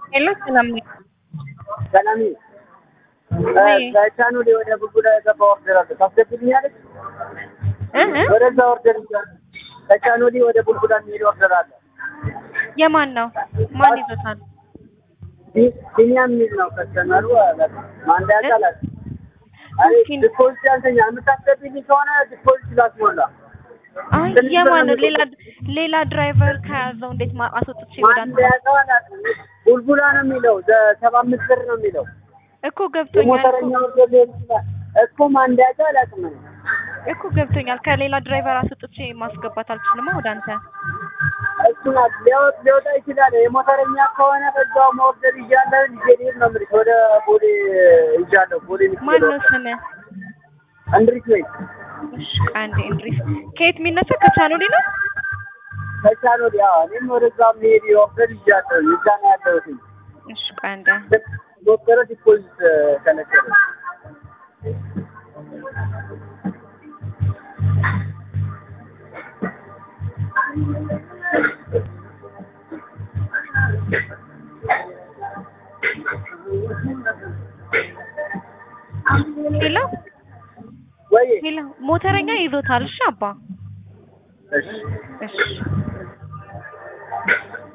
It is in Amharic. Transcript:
ሄሎ ሰላም ነኝ። ሰላም ወይ? ከቻኑሌ ወደ ቡልቡላ የገባ ኦርደር አለ ታስገብልኛለች? እ እ ወደዛ ኦርደር ይዛል። ከቻኑሌ ወደ ቡልቡላ የሚሄድ ኦርደር አለ። የማን ነው? ማን ይዞታል? ቢ- ቢኒያም የሚል ነው ከስተመሩ አላት። ማንዳ ያቃላት አይ እስኪ ዲፖዚት ያልተኛ የምታስገብልኝ ከሆነ ዲፖዚት ላስሞላ አይ ትንሽ የማን ነው? ብር ነው ሌላ ሌላ ድራይቨር ከያዘው እንዴት ማ- አስወጥቼ ወደ አንተ ማንዳ ያቃላት ቡልቡላ ነው የሚለው ሰባ አምስት ብር ነው የሚለው እኮ ገብቶኛል የሞተረኛ እኮ ኦርደር ሊሆን ይችላል እኮ ማንዳ ያቃላት ነው እኮ ገብቶኛል። ከሌላ ድራይቨር አስወጥቼ ማስገባት አልችልማ ወደ አንተ። እሱ ናት ሊያወጥ ሊወጣ ይችላል። የሞተረኛ ከሆነ በዛው መወርደር ይዣለሁ ልጄ ልሄድ ነው የምልሽ። ወደ ቦሌ ይዣለሁ ቦሌ ማን ነው ስምህ? እንድሪስ ነኝ እሺ አንዴ እንድሪስ ከየት የሚነሳ ከቻኖሌ ነው? ከቻል ወዲያ እኔም ወደዛ መሄድ የወርደር ይዣለሁ እዛ ነው ያለሁት። እሺ ቆይ አንዴ ዶክተር ዲፖዚት ከነገረ ሄሎ ወይ ሄሎ ሞተረኛ ይዞታል። እሺ አባ እሺ እሺ